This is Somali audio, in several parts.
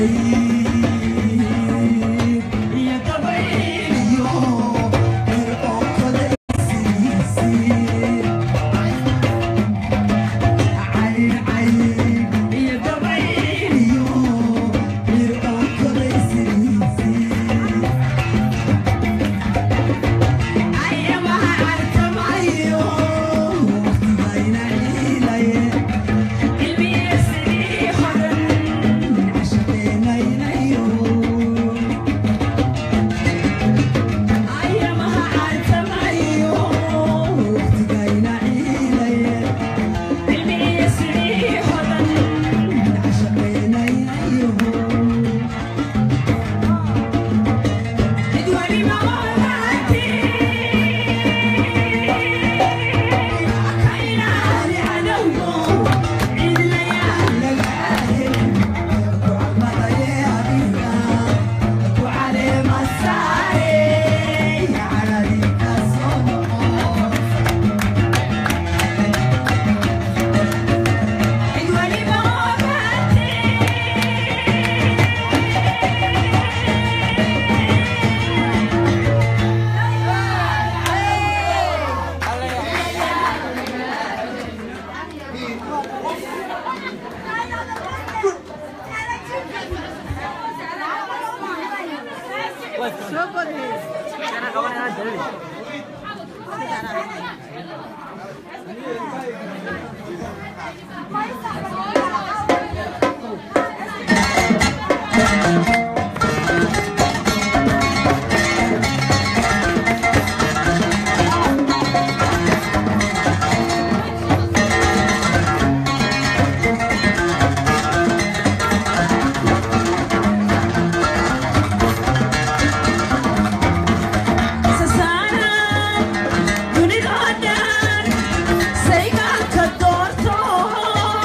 Saygaan ka doorto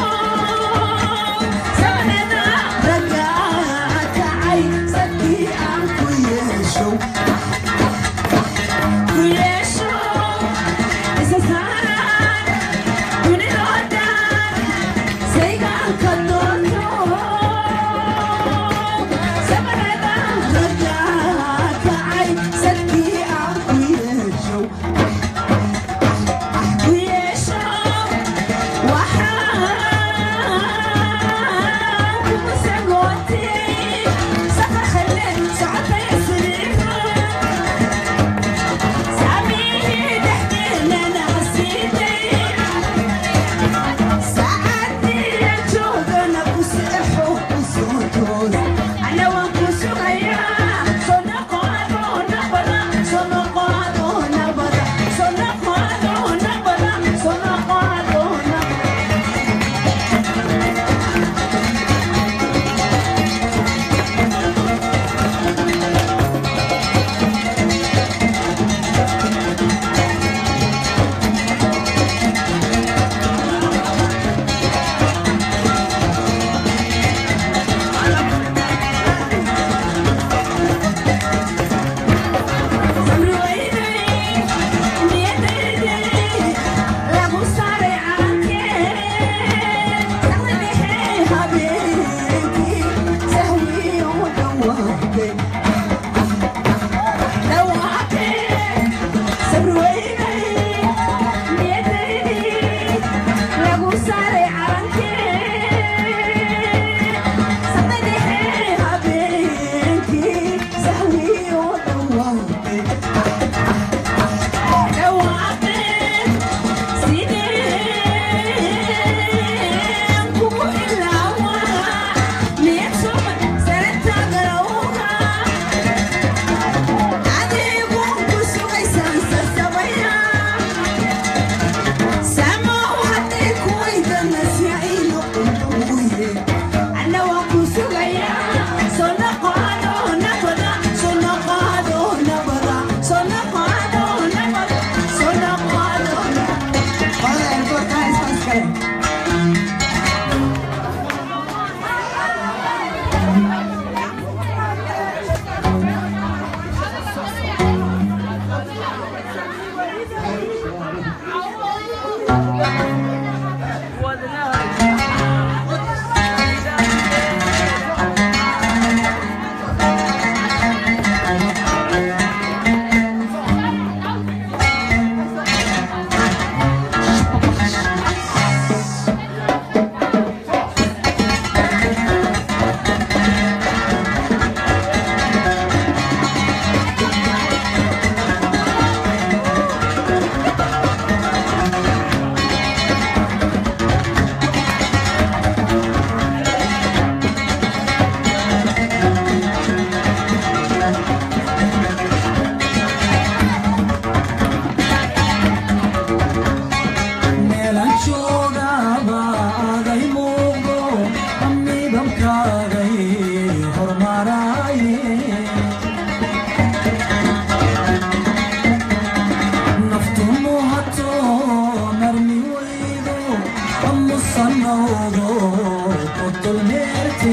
moodo qotol meerte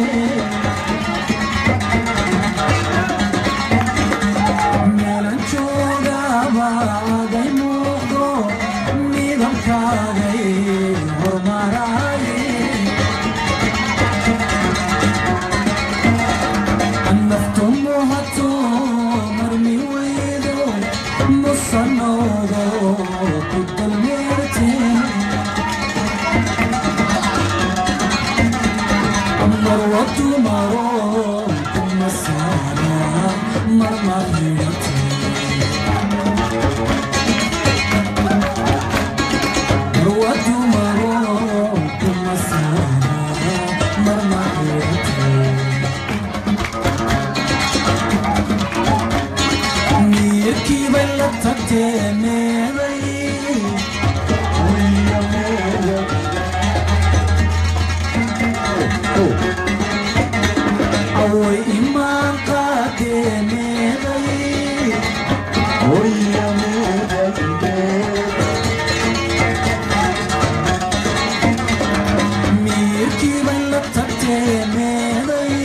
meelan joogaba aday muuqdo midabkaagay hormaraaye naftu muhato marmi weydo musanoodo qotol meerte marwatu maro kuma saara marmahirate marwatu maro kuma saara marmahirate niyadkii bay la tagtee meeday away imaan qaadee meeday miyadkii bay la tagtee meeday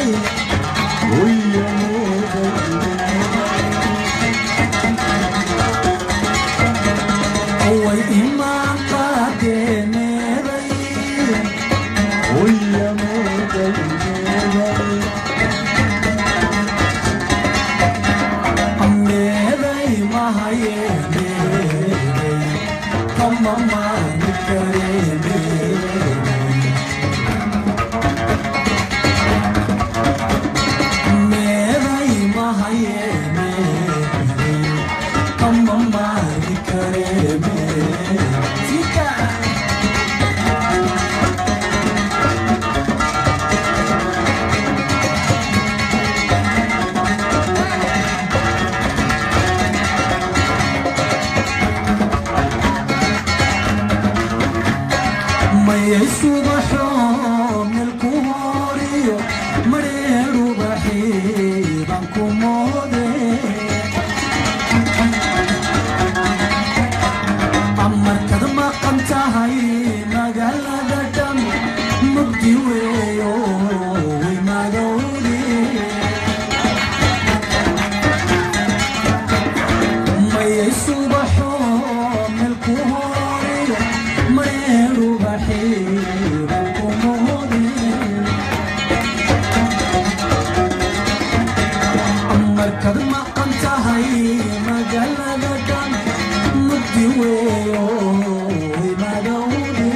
away imaan qaadee meeday meeday mahaye meeday kama maani kare meeday meeday mahaye meeday kama maani kare meeday Sika. mayay subaxo melku horiyo mareeru baxiiban ku moode amarkad maqan tahay magaalada dham mugdi weeyo way magowde mayay subaxo melku horiyo mareeru baxiiban ku moode markad maqan tahay magaalada dhan mugdi weeyo imadowde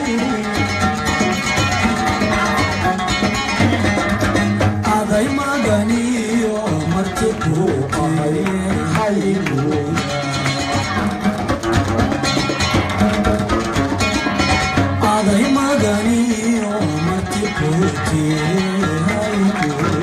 aday maganiyo marti ku ahay hayguya aday maganiyo marti ku hayguya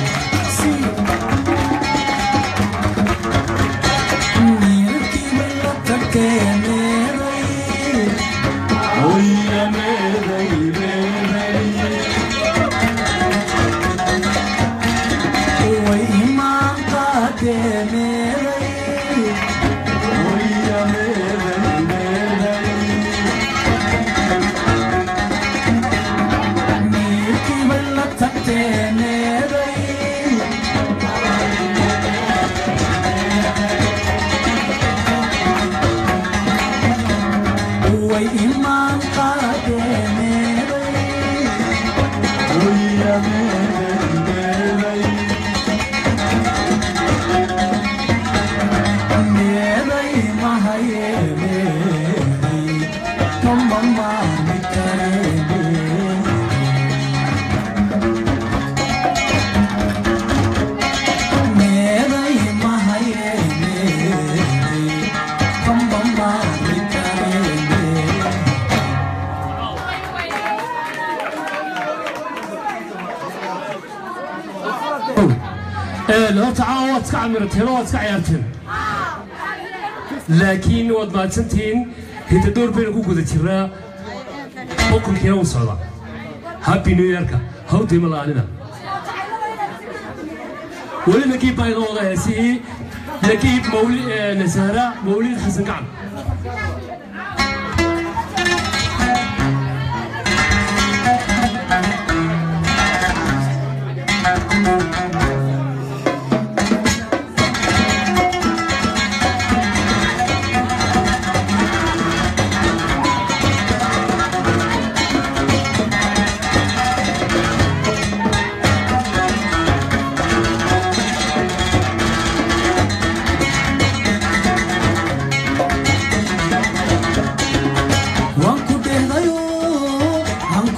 way imaan qaademeeday mahaye meeday kama maani kare meeday mahaye meeday kama maani kare horta caawa waad iska camirateen oo waad iska ciyaarteen laakiin waad mahadsantihiin hiddadoor baynu ku guda jirnaa xukunkiina wuu socdaa happy new yearka hawdayma la'aanina weli nagiib baa inoo wada heesihii nagiib mawli nasahra mawlid xasan gacan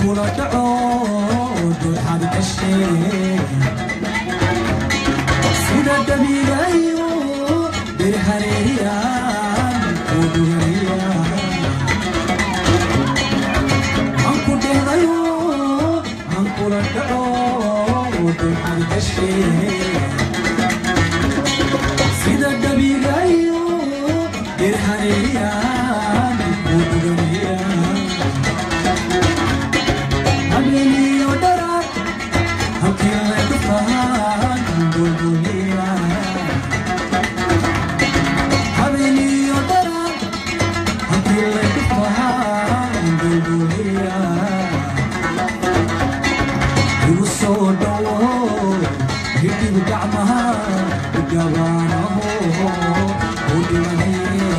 kula dhaco dulxad gashee sida dhabiigayo dirhareeyaan uduriyaan anku dhehdayo ankula dhaco dulxad gashee sida dhabiigayo dirhareeyaan uduriyaan habeeniyo dharar halkii lagu fahan bulbuliya habeeniyo dharar halkii lagu fahan bulbuliya igu soo dhowo hidib gacmaha gabaanaho u dhimanaye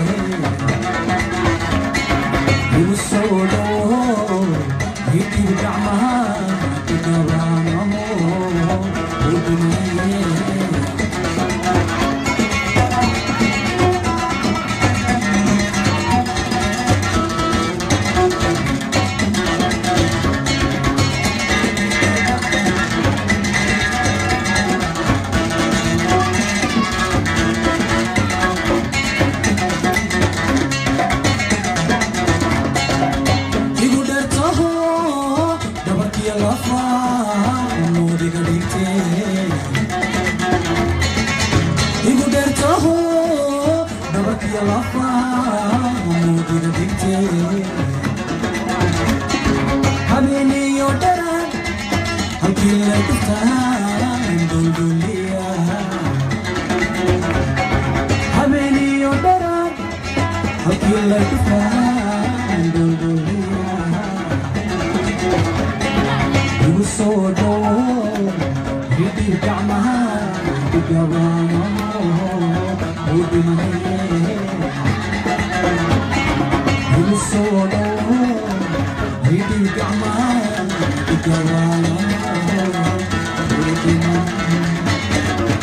igu soo dhowo hidib gacmaha gabaanaho u dhimanaye igu dhertaho dhabarkiya lafa noodiga dhigte igu dhertaho dhabarkiya lafa noodiga dhigte habeeniyo dharan halkii la dhuftaan dulduliya habeeniyo dharan halkii la dhuftaan dulduliya igu soo dhowo hidib gacmaha igabaanaho u dhimanaye igu soo dhowo hidib gacmaha igabaanaho u dhimanaye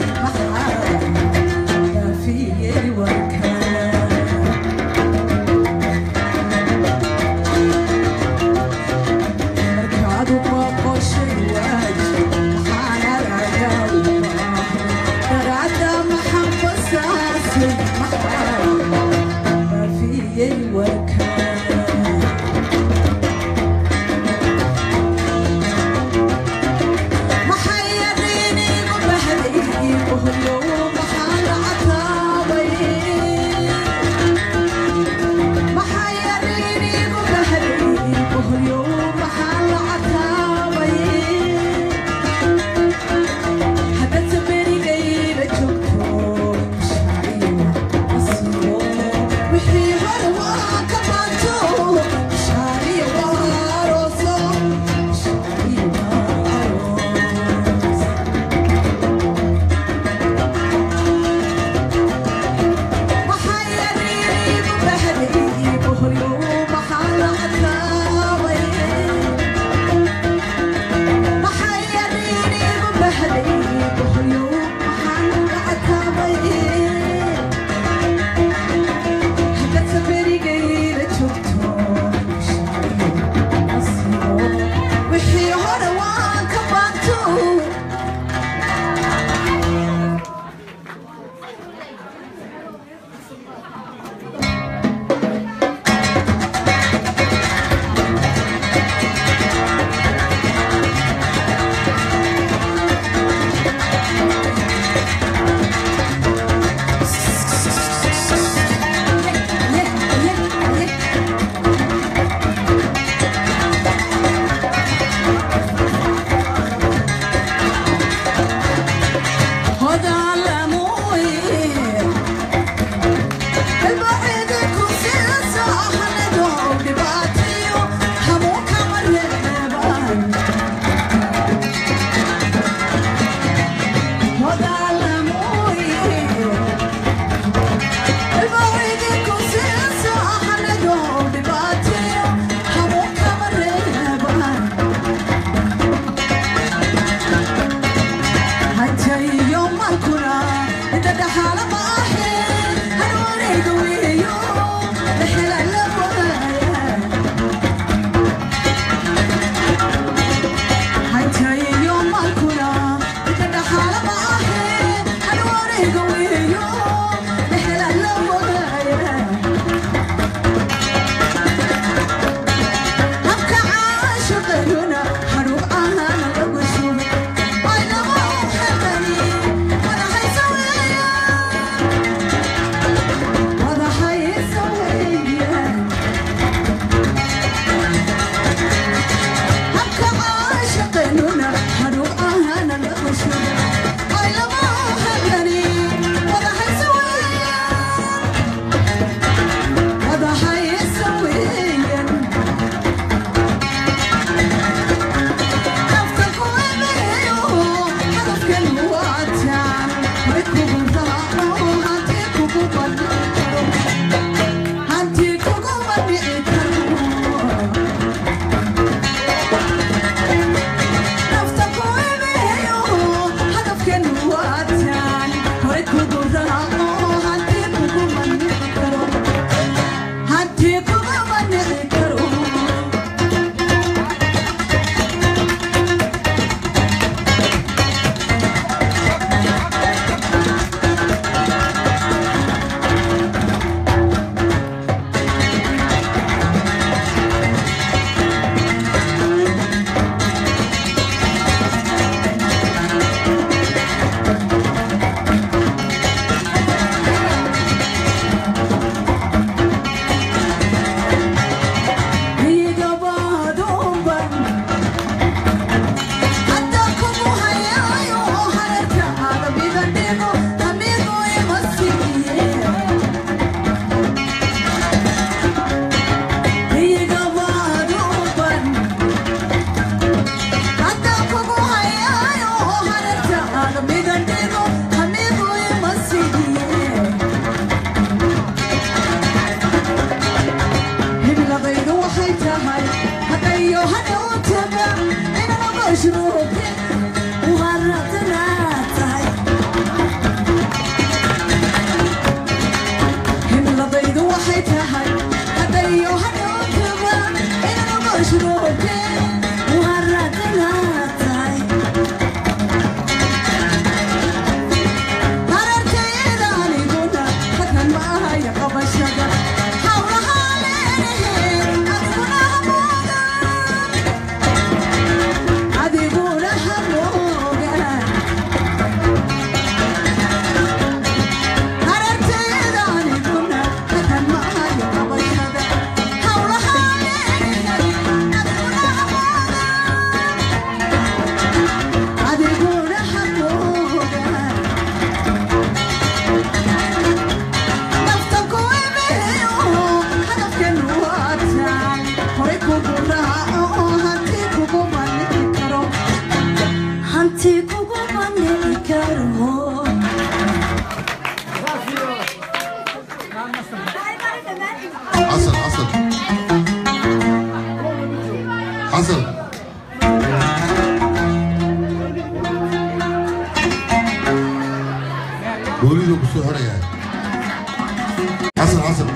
محيريني وبهدي booliduu ku soo xirayaa xasan xasan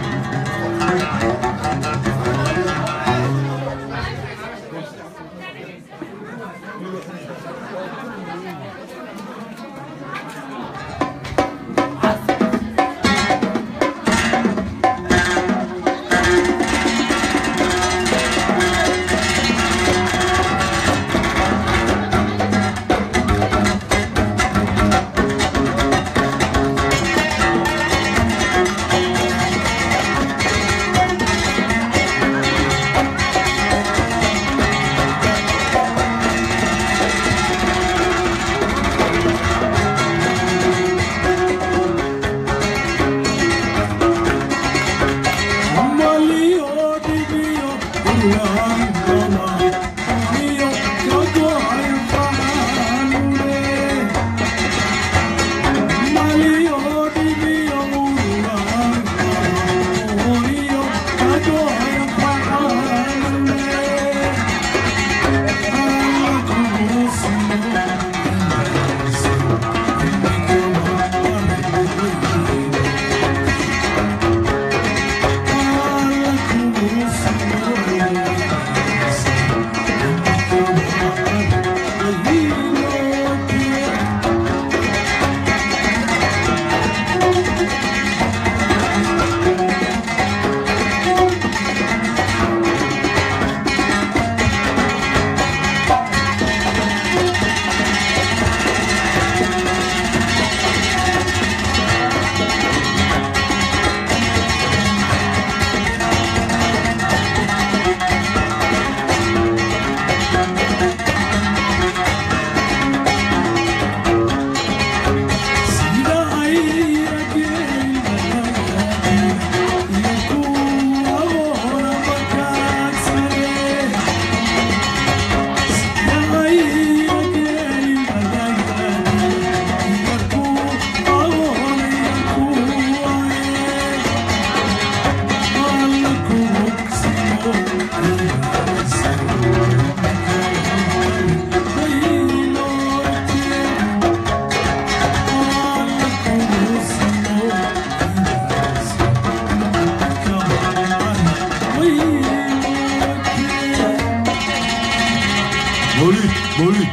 mawliid mawliid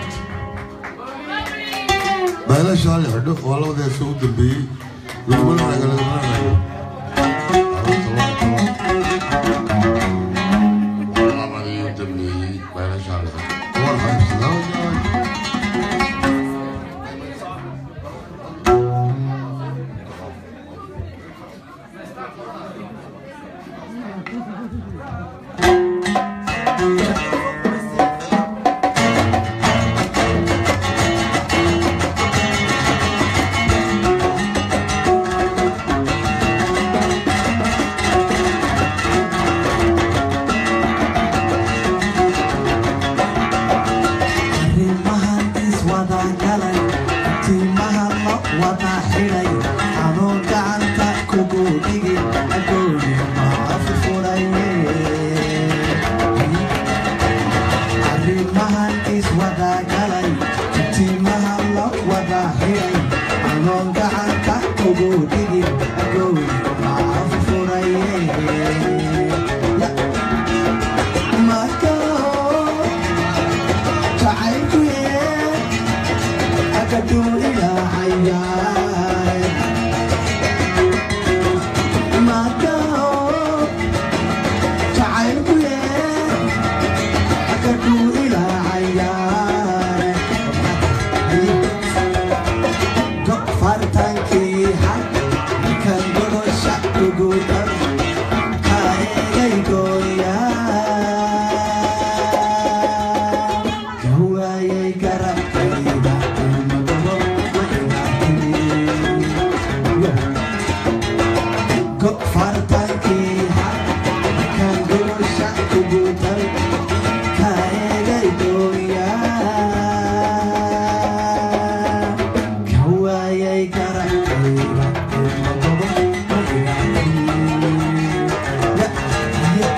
baalasha hal xidho waa labadeesa u dambeeyey laguma lanaga laguma lanago labadii u dambeeyey baalasha hal xidho war xaybsadaa arrimahan iswada galay timaha la wada xidhay anoo gacanta kugu dhigin agooni maafi furaye arrimahan iswada galay timaha la wada xidhay anoo gacanta kugu dhigin agooni maafi furaye Makao Hawaaye garabkayda ilmadabo ma ilaahinin Gok fartankii kan gurusha kugu dar kaegay dooyaa kawaayay garabkayda ilmadabo ma ilaahinin Ya, ya.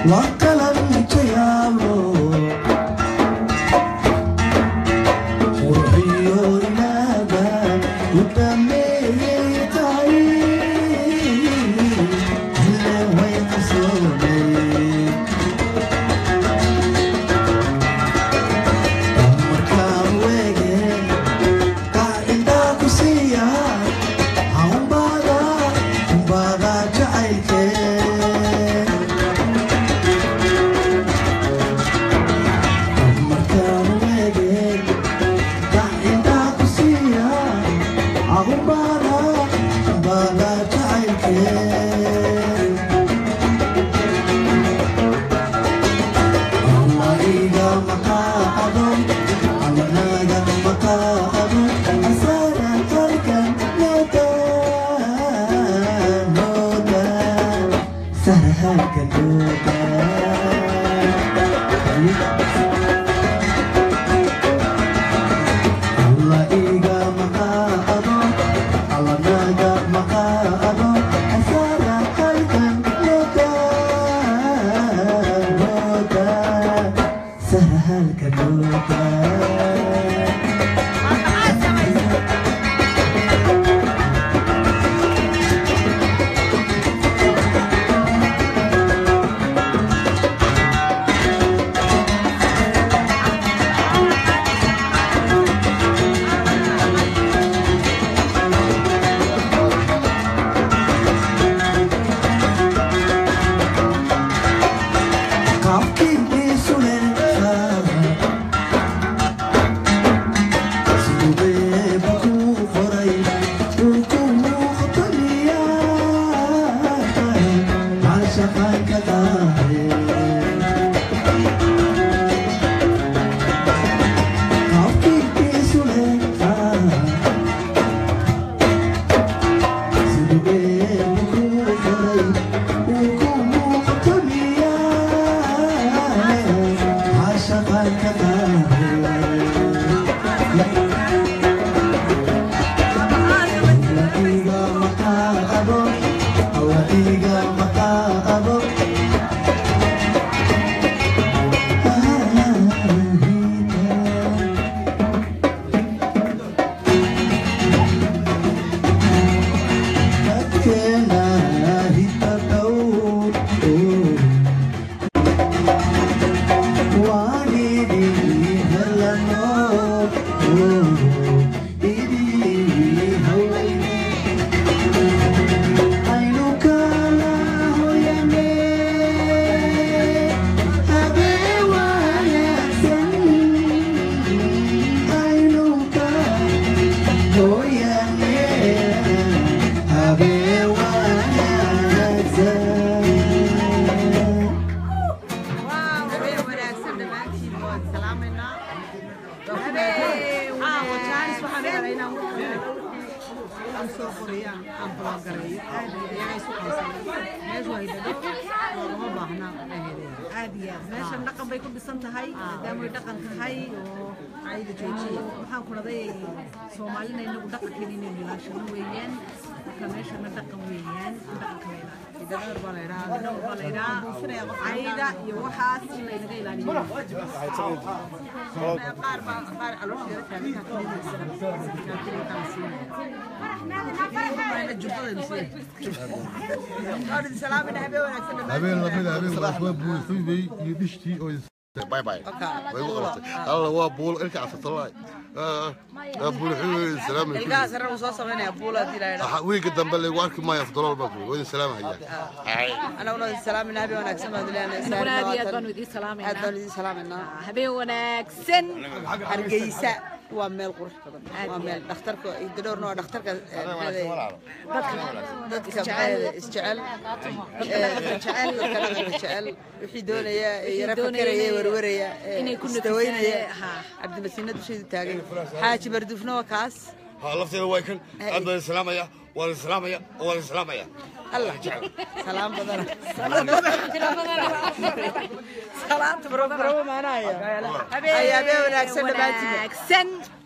meeshan dhaqan bay ku dhisan tahay maadaama ay dhaqan tahay oo caayda joojiya waxaan ku dhaday soomaalina inagu dhaqankeena inaynu ilaashano weeyaan marka meeshana dhaqan weeyaan dhaqanka la ilaaliyo baa la yidhaha dadawr baa la yidhaha caayda iyo waxaas in laynaga ilaaliyo qaar baa qaar caloosheeda habeen lamida habeen wadaas waa buuxuybay iyo dhishtii oo باي باي باي وقفتي الله هو بول انت عرفت الله بول حلو السلام ilkaha sare uu soo samaynaya buula hadii la yidhaha وين قدام بلي وارك ما يفضل الباب وين السلام هيا anaguna salaaminaa habeen wanaagsan baad anaguna aad iyo aad baanu leenahay idiin aad salaamaynaa baan idin salaaminaa habeen wanaagsan hargeysa waa meel qurux badan waa meel dhakhtarka idadhowrna waa dhakhtarka eh, maxaa dadka maxaa isjecel eh, jecel dadka dhaqanka jecel wixii doonaya eh, yara doonaya fakeraya inay- werweraya eh, inay ku isdawaynaya nafisaan, ha. cabdimasiina dusheedu taagan xaaji bardufna waa kaas ها لفتي وايكن ابدا السلام يا ولا السلام يا ولا السلام يا allah salaam badana salaamta barobaro maanaya habeen wanaagsan dhammaantiin wanaagsan